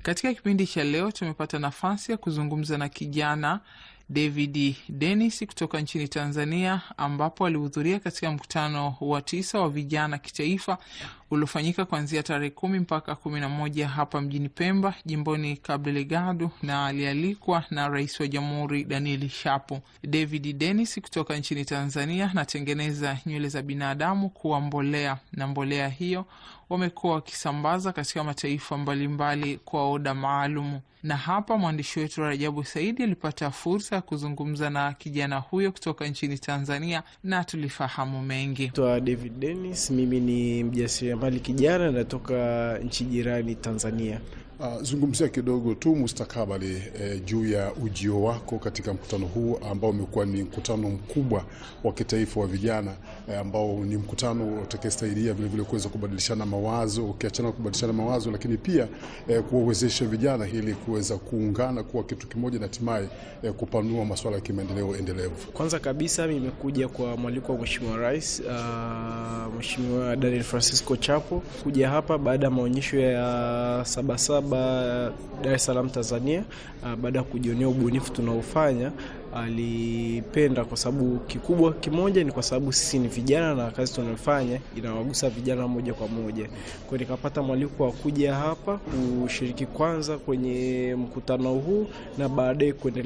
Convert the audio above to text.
Katika kipindi cha leo tumepata nafasi ya kuzungumza na kijana David Dennis kutoka nchini Tanzania, ambapo alihudhuria katika mkutano wa tisa wa vijana kitaifa uliofanyika kuanzia tarehe kumi mpaka kumi na moja hapa mjini Pemba, jimboni Cabo Delgado, na alialikwa na rais wa jamhuri Daniel Shapo. David Dennis kutoka nchini Tanzania anatengeneza nywele za binadamu kuwa mbolea, na mbolea hiyo wamekuwa wakisambaza katika mataifa mbalimbali mbali kwa oda maalumu. Na hapa mwandishi wetu Rajabu Saidi alipata fursa ya kuzungumza na kijana huyo kutoka nchini Tanzania na tulifahamu mengi. Twa David Dennis, mimi ni mjasiriamali kijana, natoka nchi jirani Tanzania. Uh, zungumzia kidogo tu mustakabali eh, juu ya ujio wako katika mkutano huu ambao umekuwa ni mkutano mkubwa wa kitaifa wa vijana eh, ambao ni mkutano utakaestaidia vilevile kuweza kubadilishana mawazo, ukiachana kubadilishana mawazo, lakini pia eh, kuwawezesha vijana ili kuweza kuungana kuwa kitu kimoja na hatimaye eh, kupanua masuala ya kimaendeleo endelevu. Kwanza kabisa nimekuja kwa mwaliko wa Mheshimiwa Rais uh, Mheshimiwa Daniel Francisco Chapo kuja hapa baada ya maonyesho ya Sabasaba Dar es Salaam Tanzania. Baada ya kujionea ubunifu tunaofanya, alipenda kwa sababu kikubwa kimoja ni kwa sababu sisi ni vijana na kazi tunayofanya inawagusa vijana moja kwa moja. Kwa hiyo nikapata mwaliko wa kuja hapa kushiriki kwanza kwenye mkutano huu na baadaye kuendelea